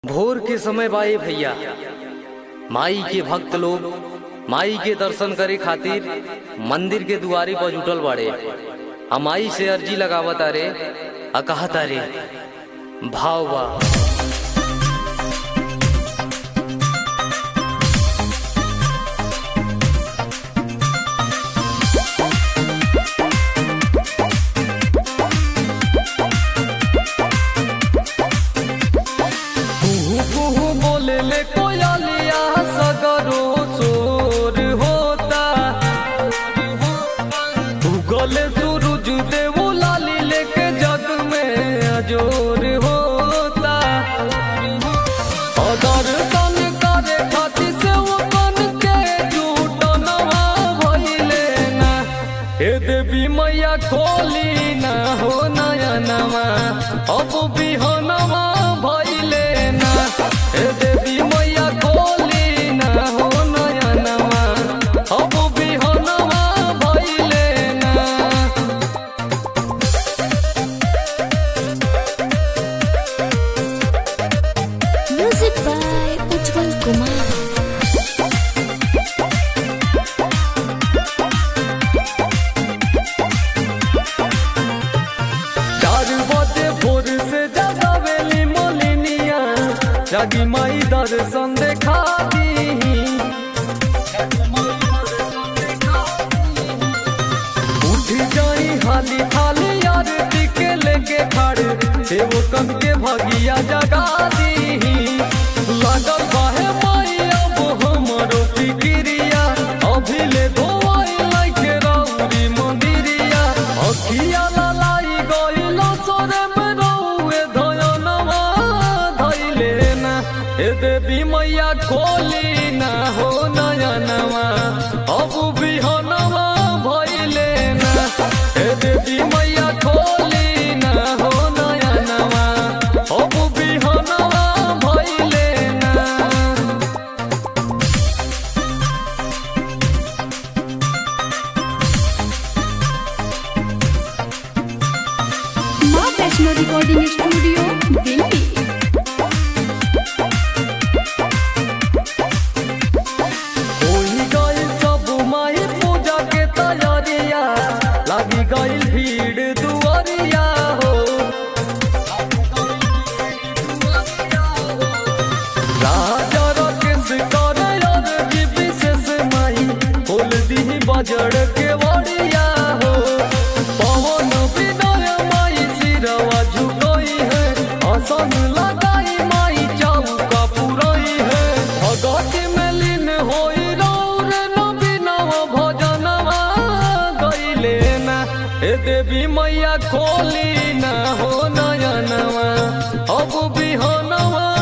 भोर के समय बाए भैया माई के भक्त लोग माई के दर्शन करे खातिर मंदिर के दुआरे पर जुटल बाड़े आ माई से अर्जी लगावत अरे आ कहत अरे भाव बा कुहू कुहू बोले ले कोयलिया सगरो सोर होता उगले सूरज देव लाली लेके जग में अजोर होता दर्शन करे खातिर से वो बन के जुटनवा भइले ना हे देवी मैया खोली ना हो नयनवा अब बिहनवा भइले ना हे देवी मैया खोली ना हो नयनवा अब बिहनवा भइले ना Music by Ujjwal Kumar. चार बजे भोर से ज्यादा बेली मोलिनिया जागी माई दर्शन देखा दी उठ जाई हाली हाली आरती के लेके खड़े देव कम के भगिया जगा दी लागल बाहे माई अब हमरो फिक्रिया अभी ले धोवाई लाइके रौरी मंदिरिया अखिया लालाई गइलो सोरे में रौए धयनवा धइले ना ए देवी मैया खोली ना हो नयनवा अब बिहनवा भइले ना ए देवी मैया खोली ना हो नयनवा अब बिहनवा भइले ना माँ वैष्णो रिकॉर्डिंग स्टूडियो दिल्ली होई गइल सब माई पूजा के तैयारिया लागी गइल भीड़ दुआरिया हो राजा राकेश करे और जी विशेष माई खोल दी बजड़ के वड़िया हो पवन विनय माई सिरवा झुकई है आसन लगाई माई चौका पुरई है भगत में लीन होई रौर नबीनव भजनवा गइले ना हे देवी मैया खोली ना हो नयनवा अब बिहनवा